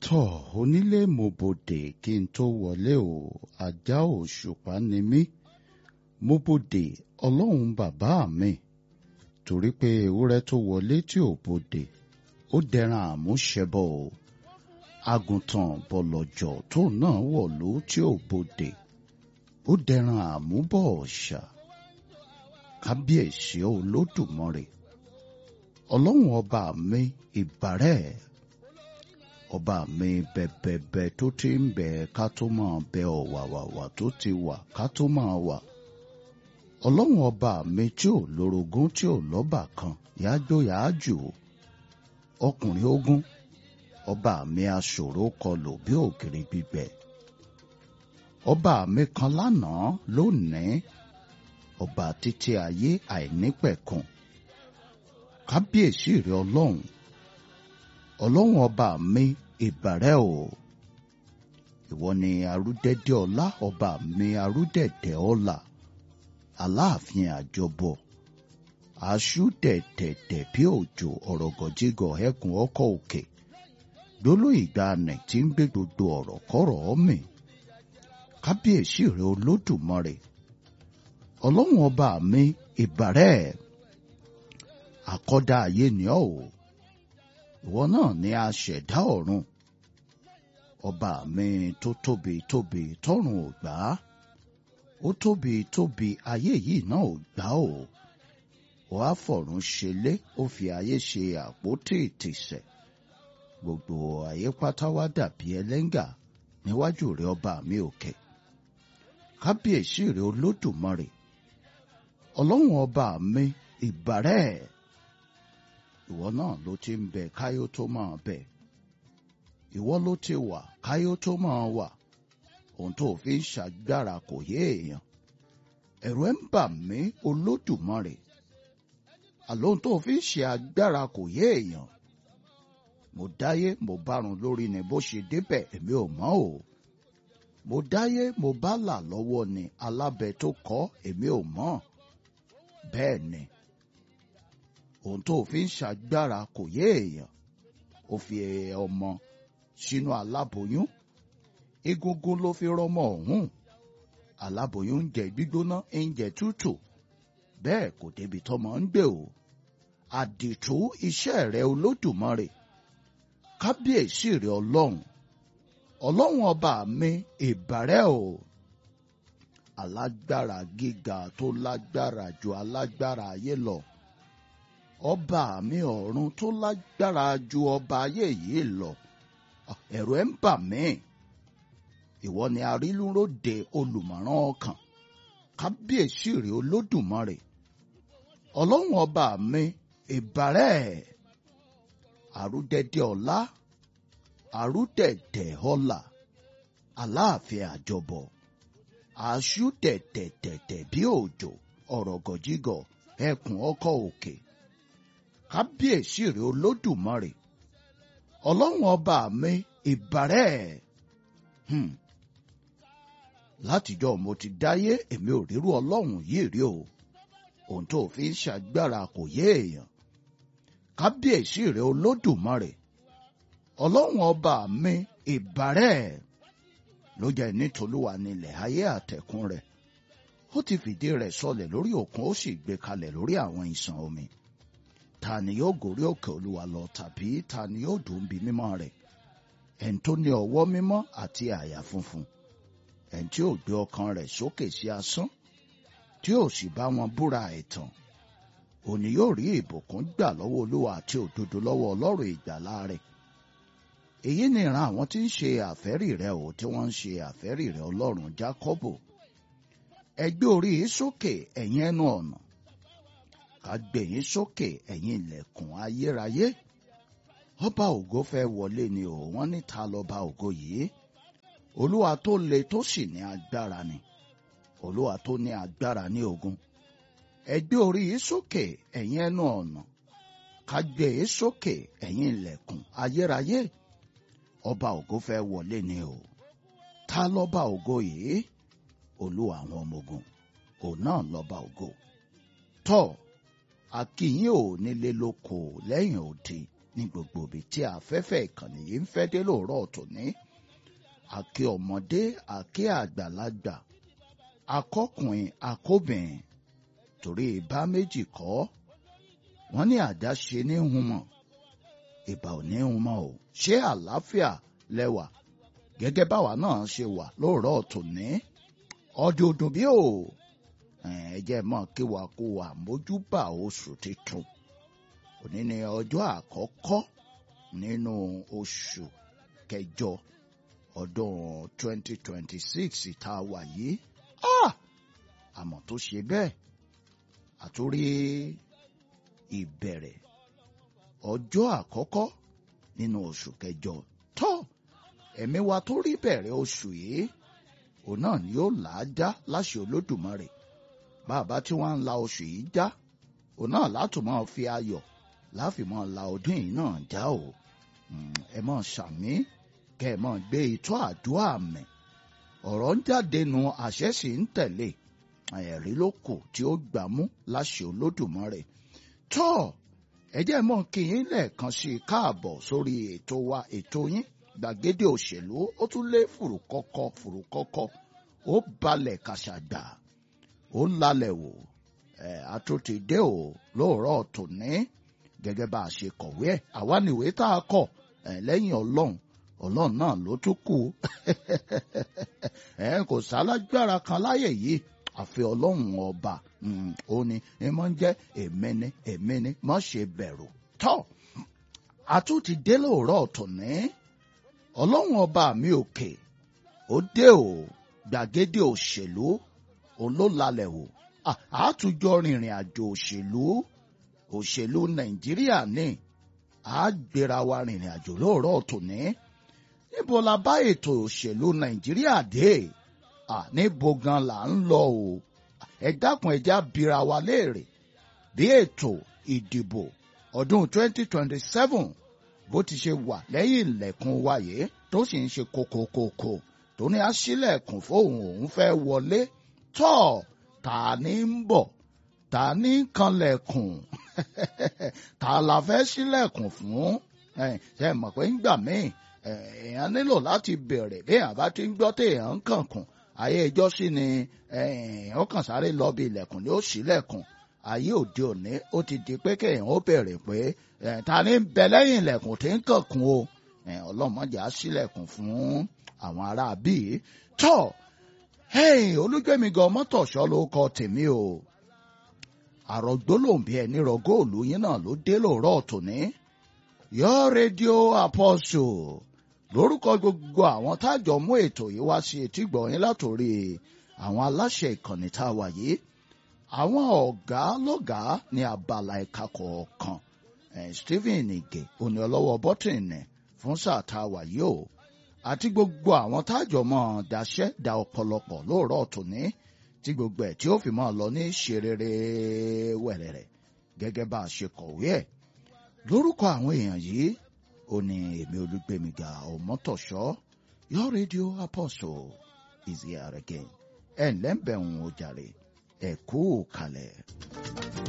tọ́ onílé mo bòdè kí n tó wọlé o ajá òṣùpá ni mí mo bòdè ọlọ́run bàbá mi torí pé ewúrẹ́ tó wọlé tí ò bòdè ó dẹran àmúṣẹbọ o àgùntàn bọ̀lọ̀jọ̀ tó náà wọ̀lú tí ò bòdè ó dẹran àmúbọ̀ ọ̀ṣà kábíyèsí olódùmarè ọlọ́run ọba mi ìbàrẹ̀ ọba mi bẹ̀bẹ̀bẹ̀ tó ti ń bẹ̀ ká tó máa bẹ ọ̀wàwàwà tó ti wà ká tó máa wà ọlọ́run ọba mi tí ò lórogún tí ò lọ́bà kan yájó yáájò ọkùnrin ogun ọba mi aṣòro kọlù bí ògiri gbígbẹ ọba mi kan lánàá lónìí ọba títí ayé àìnípẹ̀kun kábíyèsí rẹ ọlọ́run ọlọ́run ọba mi ìbàrẹ̀ o ìwọ ni arúdẹ́dẹ́ ọlá ọba mi arúdẹ̀dẹ̀ ọlá aláàfin àjọbọ aṣú dẹ̀dẹ̀dẹ̀ bí òjò ọ̀rọ̀gọ̀jígọ̀ ẹkùn ọkọ̀ òkè gbóló ìgbàanì tí ń gbé gbogbo ọ̀rọ̀ kọ́rọ̀ ọ́mì kábíyèsí rẹ olódùmarè ọlọ́run ọba mi ìbàrẹ̀ àkọ́dá ayé ni ọ́ o ìwọ náà ni a ṣẹ̀dá ọ̀run ọba mi tó tóbi tóbi tọ́run ò gbà á ó tóbi tóbi ayé yìí náà ò gbà ó ó á fọ̀run ṣelé ó fi ayé ṣe àpótí ìtìsẹ̀ gbogbo ayé pátá wá dàbí ẹlẹ́ngà níwájú rẹ ọba mi òkè kábíyèsí rẹ olódùmarè ọlọ́run ọba mi ìbàrẹ̀ ìwọ náà ló ti ń bẹ káyó tó máa bẹ ìwọ ló ti wà káyó tó máa wà ohun tó fi ń ṣàgbára kò yé èèyàn ẹ̀rù ẹ̀ ń bà mí olódùmarè àlóhun tó fi ń ṣe agbára kò yé èèyàn mo dáyé mo bárun lórí ni bó ṣe débẹ̀ èmi ò mọ̀ o mo dáyé mo bá là lọ́wọ́ ni alábẹ tó kọ́ èmi ò mọ̀ bẹ́ẹ̀ ni ohun tó fi ń ṣàgbára kò yé èèyàn ó fi ọmọ sínú aláboyún egungun ló fi rọmọ ọ̀hún aláboyún ń jẹ gbígbóná ń jẹ tútù bẹ́ẹ̀ kò débi tọ́mọ ń gbé o àdìtú iṣẹ́ rẹ olódùmarè kábíyèsí rẹ ọlọ́run ọlọ́run ọba mi ìbàrẹ̀ o alágbára gíga tó lágbára ju alágbára ayé lọ ọba mi ọ̀run tó lágbára ju ọba ayé yìí lọ ẹ̀rù ẹ̀ ń bà mí ìwọ ni arínúróde olùmọ̀ràn ọkàn kábíyèsí rẹ̀ olódùmarè ọlọ́run ọba mi ìbàrẹ̀ àrúdẹ̀dẹ̀ ọlá àrúdẹ̀dẹ̀ ọlà aláàfin àjọbọ àṣù tẹ̀tẹ̀tẹ̀tẹ̀ bí òjò ọ̀rọ̀gọ̀jígọ̀ ẹkùn ọkọ̀ òkè kábíyèsí rẹ̀ olódùmarè ọlọ́run ọba mi ìbàrẹ̀ hmm. látijọ́ mo ti dáyé èmi ò rírú ọlọ́run yìí rí o ohun tó fi ń ṣàgbára kò yé èèyàn kábíyèsí rẹ̀ olódùmarè ọlọ́run ọba mi ìbàrẹ̀ ló jẹ́ nítolúwa nílẹ̀ ayé àtẹ̀kùn rẹ̀ ó ti fìdí rẹ̀ sọlẹ̀ lórí òkun ó sì gbé kalẹ̀ lórí àwọn ìsàn omi ta ni yóò gòrí òkè olúwa lọ tàbí ta ni yóò dùn bí mímọ́ rẹ̀ ẹni tó ní ọwọ́ mímọ́ àti àyà funfun ẹni tí ò gbé ọkàn rẹ̀ sókè sí asán tí ò sì bá wọn búra ẹ̀tàn òní yóò rí ìbùkún gbà lọ́wọ́ olúwa àti òdodo lọ́wọ́ ọlọ́run ìgbàlà rẹ̀ èyí ni ìran àwọn tí ń ṣe àfẹ́rì rẹ̀ ò tí wọ́n ń ṣe àfẹ́rì rẹ̀ ọlọ́run jákọ́bù ẹ gbé orí yìí sókè ẹ̀yin ẹnu ọ̀nà ká gbé yín sókè ẹ̀yin ilẹ̀kùn ayérayé ọba ògo fẹ́ wọlé ni ò wọ́n ní ta lọ́ba ògo yìí olúwa tó le tó sì ní agbára ni olúwa tó ní agbára ní ogun ẹ gbé orí yìí sókè ẹ̀yin ẹnu ọ̀nà ká gbé yìí sókè ẹ̀yin ilẹ̀kùn ayérayé ọba ògo fẹ́ wọlé ni o ta lọ́ba ògo yìí olúwa àwọn ọmọ ogun òun náà lọ́ba ògo tọ́ akínyìn ò nílé lóko lẹ́yìn òde ní gbogbo ibi tí afẹ́fẹ́ ìkànnì yìí ń fẹ́ dé lóòrọ̀ tòní àkè ọmọdé àkè àgbàlagbà akọkùnrin akóbìnrin torí ìbá méjì kọ́ wọ́n ní àdáṣe ní humọ̀ ìbà ò ní humọ̀ o ṣé àlàáfíà lẹ́wà gẹ́gẹ́ báwa náà ṣe wà lóòrọ̀ tòní ọdún bí o ẹ jẹ́ mọ́ kí wa kó wa mójúbà oṣù tuntun òní ni ọjọ́ àkọ́kọ́ nínú oṣù kẹjọ ọdún 2026 tá a wà yìí àmọ́ tó ṣe bẹ́ẹ̀ àtúrí ìbẹ̀rẹ̀ ọjọ́ àkọ́kọ́ nínú oṣù kẹjọ tó ẹ̀mí wa tó rí bẹ̀rẹ̀ oṣù yìí òun náà ni yóò là á já láṣẹ olódùmarè bàbá tí wọ́n ń la oṣù yìí já òun náà látò máa fi ayọ̀ láfi máa la ọdún yìí náà já o ẹ máa ṣàmí kẹ́ ẹ máa gbé itọ́ àdúrà mẹ́ ọ̀rọ̀ ń jáde nu àṣẹ sì ń tẹ̀lé ẹ̀rí ló kù tí ó gbà mú láṣẹ olódùmarè tọ́ ẹ jẹ́ mọ́ kí yín lẹ́ẹ̀kan sí i káàbọ̀ sórí ètò wa ètò yín gbàgede òṣèlú ó tún lé fùrùkọ́kọ́ fùrùkọ́kọ́ ó balẹ̀ kàṣàgbà ó lálẹ́ wò ẹ̀ àtúntìdé ò lóòrọ̀ tòní gẹ́gẹ́ bá a ṣe kọ̀wé ẹ̀ àwa nìwé tá a kọ̀ ẹ̀ lẹ́yìn ọlọ́run ọlọ́run náà ló tún kù ẹ̀ kò sálágbára kan láyè yìí àfi ọlọ́run ọba ó ní ẹ máa ń jẹ́ èmi ni èmi ni má ṣe bẹ̀rù tọ́ àtúntì dé lóòrọ̀ tòní ọlọ́run ọba mi òkè ó dé o gbàgede òṣèlú òun ló lalẹ̀ o àtújọ rìnrìn àjò òṣèlú òṣèlú nàìjíríà ní àgbéra wa rìnrìn àjò lóòrọ̀ tòní níbo la bá ètò òṣèlú nàìjíríà dé níbo gan là ń lọ o ẹ dákun ẹjẹ abira wa léèrè bí ètò ìdìbò ọdún 2027 bó ti ṣe wà lẹ́yìn ilẹ̀kùn wáyé tó sì ń ṣe kòkòkòkò tó ní aṣílẹ̀kùn fóun òun fẹ́ wọlé tọ́ ta ní ń bọ̀ ta ní kanlẹ̀kùn ta la fẹ́ ṣílẹ̀kùn fún ṣe mọ̀ pé ńgbà míì èèyàn nílò láti bẹ̀rẹ̀ bí èèyàn bá ti ń gbọ́ téèyàn ń kànkùn ayé ìjọ sí ni ó kàn sáré lọ bí ilẹ̀kùn ni ó ṣílẹ̀kùn ayé òde òní ó ti di pé kéèyàn ó bẹ̀rẹ̀ pé ta ni ń bẹ lẹ́yìn ilẹ̀kùn tí ń kànkùn o ọlọ́mọdé á ṣílẹ̀kùn fún àwọn ará bíi tọ́ olúgbẹ́mi gan mọ́tòṣọ́ ló kọ tèmi o àrògbólóhùn bí ẹni rọ góòlù yín náà ló dé lóòrọ̀ tòní yọ rédíò apostle lórúkọ gbogbo àwọn tájọ mú ètò yìí wá sí etí gbọ̀nyìn látòrí àwọn aláṣẹ ìkànnì tá a wà yìí àwọn ọ̀gá lọ́gàá ní abala ẹ̀ka kọ̀ọ̀kan Stephen Ige òní ọlọ́wọ́ bọ́tìnì fún sáà tá a wà yìí o àti gbogbo àwọn tájọ mọ́ daṣẹ́ da ọ̀pọ̀lọpọ̀ lóòrọ̀ tòní tí gbogbo ẹ̀ tí ó fi máa lọ ní ṣerere wẹ̀rẹ̀rẹ̀ gẹ́gẹ́ bá a ṣe kọ̀wé ẹ̀ lórúkọ àwọn èèyàn yìí ó ní èmi olùgbèmíga ọmọtọ̀ṣọ́ your radio apostle is here again ẹ̀ ǹlẹ́ ń bẹ̀ ń o jàre ẹ̀ kú kalẹ̀.